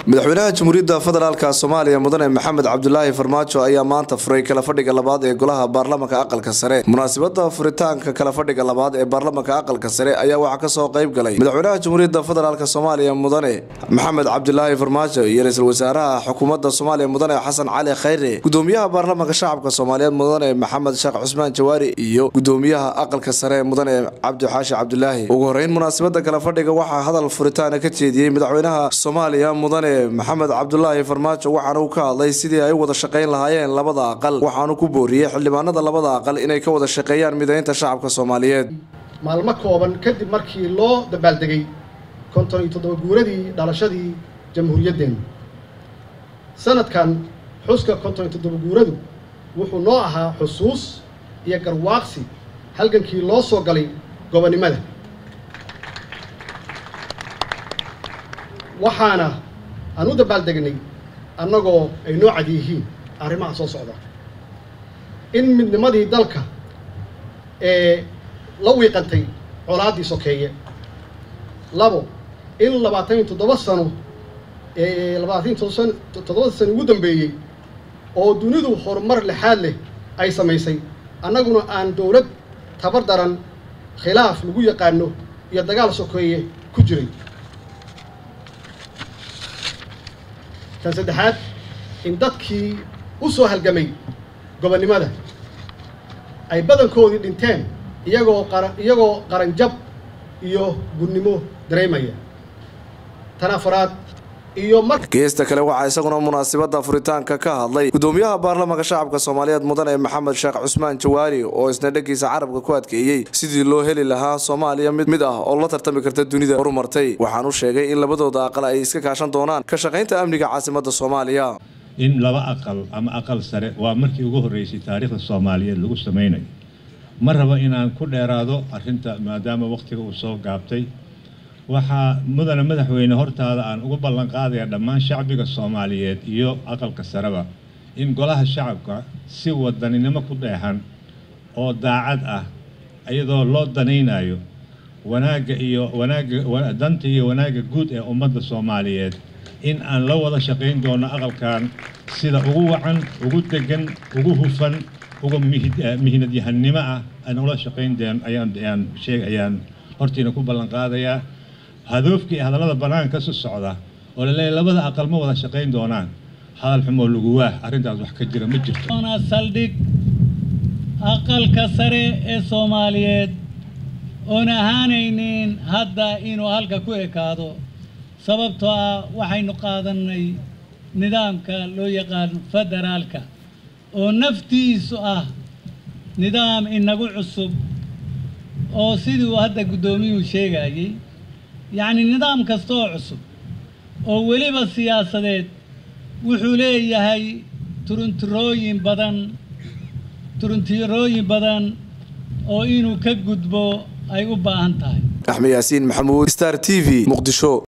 madaxweynaha jamhuuriyadda federaalka soomaaliya mudane maxamed cabdulaahi farmaajo ayaa maanta furay kala fadhiga labaad ee golaha baarlamanka aqalka sare munaasabada furitaanka kala fadhiga labaad ee baarlamanka aqalka sare ayaa waxaa kasoo qayb galay madaxweynaha jamhuuriyadda federaalk soomaaliya mudane maxamed cabdulaahi farmaajo iyo ra-iisul wasaaraha xukuumadda soomaaliya mudane xasan cali khayre gudoomiyaha baarlamanka shacabka soomaaliyeed mudane maxamed sheekh cusmaan jawaari iyo gudoomiyaha aqalka sare mudane cabdi xaashi cabdulaahi ugu horeyn munaasabada kala fadhiga waxaa hadal furitaana ka jeediyey madaxweynaha soomaaliya mudane maxamed cabdulaahi farmaajo waxaana uu ka hadlay sidii ay u wada shaqayn lahaayeen labada aqal waxaanu ku booriyey xildhibaanada labada aqal inay ka wada shaqeeyaan midaynta shacabka soomaaliyeed maalmo kooban kadib markii loo dabaaldegay konton iyo toddoba guuradii dhalashadii jamhuuriyaddeenna sanadkan xuska konton iyo toddoba guuradu wuxuu noo ahaa xusuus iyo garwaaqsi halgankii loo soo galay gobonnimada waxaana aan u dabaaldegnay annagoo ay noo cad yihiin arrimaha soo socda in midnimadii dalka ee la wiiqantay colaaddii sokeeye labo in labaatan iyo toddoba sano ee labaatan iyo toddoba sano ugu dambeeyey oo dunidu horumar lexaad leh ay samaysay annaguna aan dowlad tabar daran khilaaf lagu yaqaano iyo dagaal sokeeye ku jiray tan saddexaad in dadkii u soo halgamay gobonnimada ay badankoodii dhinteen iyagoo qara iyagoo qaranjab iyo gudnimo dareemaya tan afaraad iyo mar geesta kale waxaa isaguna munaasabada furitaanka ka hadlay gudoomiyaha baarlamanka shacabka soomaaliyeed mudane maxamed sheekh cusmaan jawaari oo isna dhagiisa carabka ku adkeeyey sidii loo heli lahaa soomaaliya mid mid ah oo la tartami karta dunida horumartay waxaanu sheegay in labadooda aqal ay iska kaashan doonaan ka shaqaynta amniga caasimada soomaaliya in laba aqal ama aqal sare waa markii ugu horreysay taariikhda soomaaliyeed lagu samaynayo ma rabo inaan ku dheeraado arrinta maadaama wakhtiga uu soo gaabtay waxaa mudane madaxweyne hortaada aan ugu ballan qaadaya dhammaan shacbiga soomaaliyeed iyo aqalka sareba in golaha shacabka si wadaninimo ku dheexan oo daacad ah iyadoo loo danaynayo wanaagga iyo wanaagga danta iyo wanaagga guud ee ummadda soomaaliyeed in aan la wada shaqayn doono aqalkan sida ugu wacan ugu degan ugu hufan uga mihnadyahanimo ah aan ula shaqayn deen ayaan ayaan sheeg ayaan hortiina ku ballan qaadayaa hadoofkii hadallada bannaanka su socda oo laleeyahy labada aqal ma wada shaqayn doonaan hadal xumoo lagu waah arrintaas wax ka jira ma jirto saldhig aqalka sare ee soomaaliyeed oon ahaanaynin hadda inuu halka ku ekaado sababtoo ah waxaynu qaadannay nidaamka loo yaqaan federaalka oo naftiisu ah nidaam inagu cusub oo sidii uu hadda guddoomiyuhu sheegayey yacni nidaam kasta oo cusub oo weliba siyaasadeed wuxuu leeyahay turuntirooyin badan turuntirooyin badan oo inuu ka gudbo ay u baahan tahay axmed yaasiin maxamuud star t v muqdisho